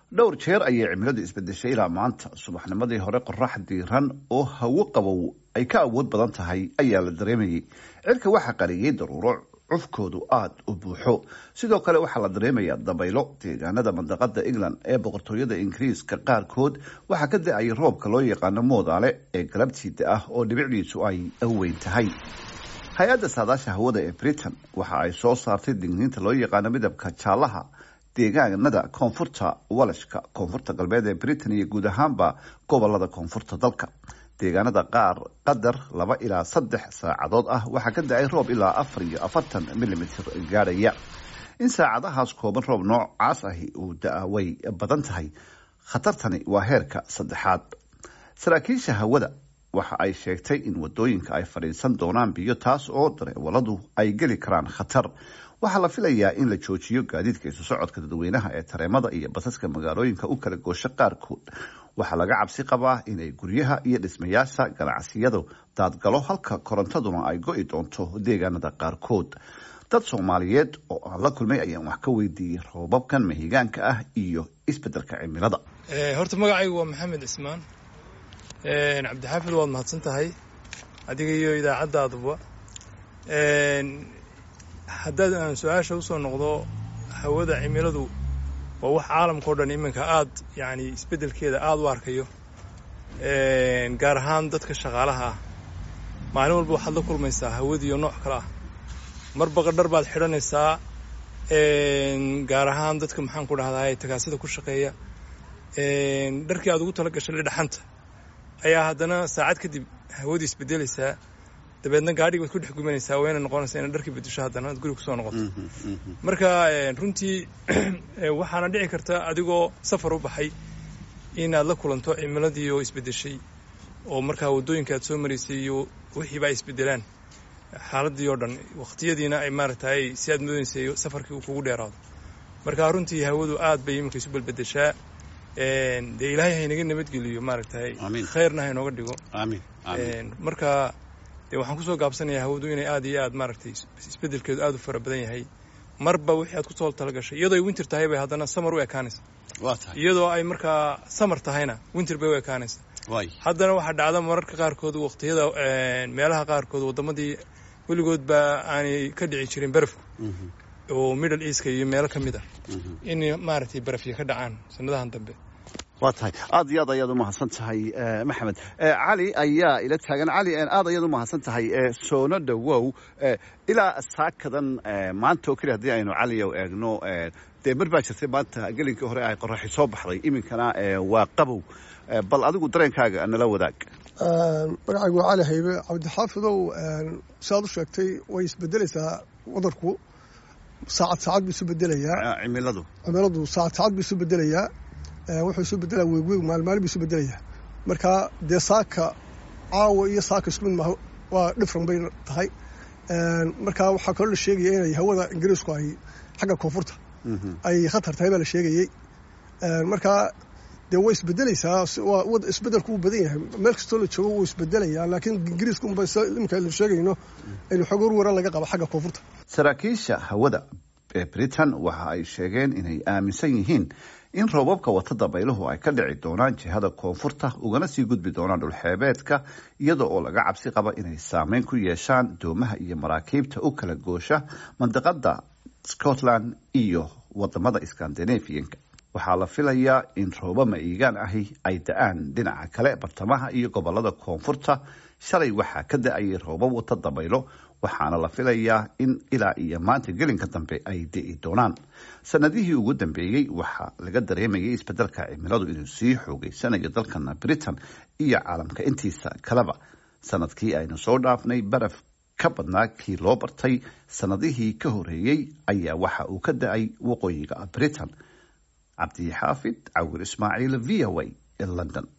dhowr jeer ayay cimiladu isbedeshay ilaa maanta subaxnimadii hore qorax diiran oo hawo qabow ay ka awood badan tahay ayaa la dareemayay cirka waxaa qariyey daruuro cufkoodu aada u buuxo sidoo kale waxaa la dareemayaa dabaylo deegaanada mandaqada england ee boqortooyada ingiriiska qaarkood waxaa ka da-ayay roobka loo yaqaano moodaale ee galabtiida ah oo dhibicdiisu ay weyn tahay hay-adda saadaasha hawada ee britain waxa ay soo saartay digniinta loo yaqaano midabka jaalaha deegaanada koonfurta walashka koonfurta galbeed ee britain iyo guud ahaanba gobolada koonfurta dalka deegaanada qaar qadar laba ilaa saddex saacadood ah waxaa ka da-ay roob ilaa afar iyo afartan milimitr gaadhaya in saacadahaas kooban roob noocaas ahi uu da-a way badan tahay khatartani waa heerka saddexaad saraakiisha hawada waxa ay sheegtay in wadooyinka ay fadhiisan doonaan biyo taas oo dareewaladu ay geli karaan khatar waxaa la filayaa in la joojiyo gaadiidka isu socodka dadweynaha ee tareemada iyo basaska magaalooyinka u kala goosho qaarkood waxaa laga cabsi qabaa inay guryaha iyo dhismayaasha ganacsiyadu daadgalo halka korontaduna ay go-i doonto deegaanada qaarkood dad soomaaliyeed oo aan la kulmay ayaan wax ka weydiiyey roobabkan mahigaanka ah iyo isbedelka cimilada horta magacaygu waa maxamed cismaan cabdixaafid waad mahadsan tahay adiga iyo idaacadaaduba haddaad aan su-aasha usoo noqdo hawada cimiladu waa wax caalamka o dhan iminka aad yani isbeddelkeeda aada u arkayo gaar ahaan dadka shaqaalaha ah maalin walba waxaad la kulmaysaa hawadiiyo nooc kale ah marba qadhar baad xidhanaysaa gaar ahaan dadka maxaan ku dhahdaa tagaasida ku shaqeeya dharkii aad ugu tala gashay dhaxanta ayaa haddana saacad kadib hawadii isbedelaysaa dabeedna gaadhigi baad ku dhex gumanaysaa wayna noqonaysaa inaad dharkii bedesho haddana aad guriga kusoo noqoto marka runtii waxaana dhici karta adigoo safar u baxay inaad la kulanto cimiladii oo isbedeshay oo markaa waddooyinka aad soo maraysay iyo wixiiba ay isbedelaan xaaladii oo dhan waqtiyadiina ay maaragtay si aad moodaysay safarkii uu kugu dheeraado marka runtii hawadu aad bay iminka isu belbedeshaa dee ilaahay haynaga nabadgeliyo maaragtay khayrna haynooga dhigo marka dee waxaan kusoo gaabsanayaa hawadu inay aad iyo aad maaragtay isbedelkeedu aad u fara badan yahay marba wixii aad kusoo talagashay iyadoo ay winter tahay bay haddana samar u ekaanaysa iyadoo ay markaa samar tahayna winter bay u ekaanaysa haddana waxaa dhacda mararka qaarkood waqtiyada meelaha qaarkood waddamadii weligoodba aanay ka dhici jirin barafku oo middle easka iyo meelo ka mid ah in maaragtay barafya ka dhacaan sanadahan dambe waa tahay aada iyo aad ayaad umahadsan tahay maxamed cali ayaa ila taagan cali aad ayaad umahadsan tahay soono dhawow ilaa saakadan maanta oo keliya haddii aynu caliyow eegno dee mar baa jirtay maanta gelinkii hore ay qoraxi soo baxday iminkana waa qabow bal adigu dareenkaaga nala wadaag magacaygu waa cali haybe cabdixaafidow siaad u sheegtay way isbedelaysaa wadanku saacad saacad buu isu bedelayaa cimiladu cimiladu saacad saacad buu isu bedelayaa wuxuu isu bedelaa weegweeg maalmaalin buu isu bedelaya marka dee saaka caawa iyo saaka isku mid maaha waa dhifran bay tahay marka waxaa kaloo la sheegaya inay hawada ingiriisku ay xagga koonfurta ay khatar tahay baa la sheegayey marka dee way isbedelaysaa isbedelku wuu badan yahay meel kastoo la joogo wuu isbedelayaa laakiin ingiriiska unba iminka aynu sheegayno aynu xog warwara laga qaba xagga koonfurta saraakiisha hawada ee britain waxa ay sheegeen inay aaminsan yihiin in roobabka wata dabayluhu ay ka dhici doonaan jihada koonfurta ugana sii gudbi doonaan dhulxeebeedka iyada oo laga cabsi qaba inay saameyn ku yeeshaan doomaha iyo maraakiibta u kala goosha mandaqada scotland iyo wadamada scandinavianka waxaa la filayaa in roobo ma'iigaan ahi ay da-aan dhinaca kale bartamaha iyo gobolada koonfurta shalay waxaa ka da-ayay roobab wata dabaylo waxaana la filayaa in ilaa iyo maanta gelinka dambe ay di'i doonaan sanadihii ugu dambeeyey waxaa laga dareemayay isbedelka cimiladu inuu sii xoogeysanayo dalkana britain iyo caalamka intiisa kaleba sanadkii aynu soo dhaafnay baraf ka badnaa kii loo bartay sanadihii ka horeeyey ayaa waxa uu ka da-ay waqooyiga britain cabdixaafid cawir ismaaciil v o a ee london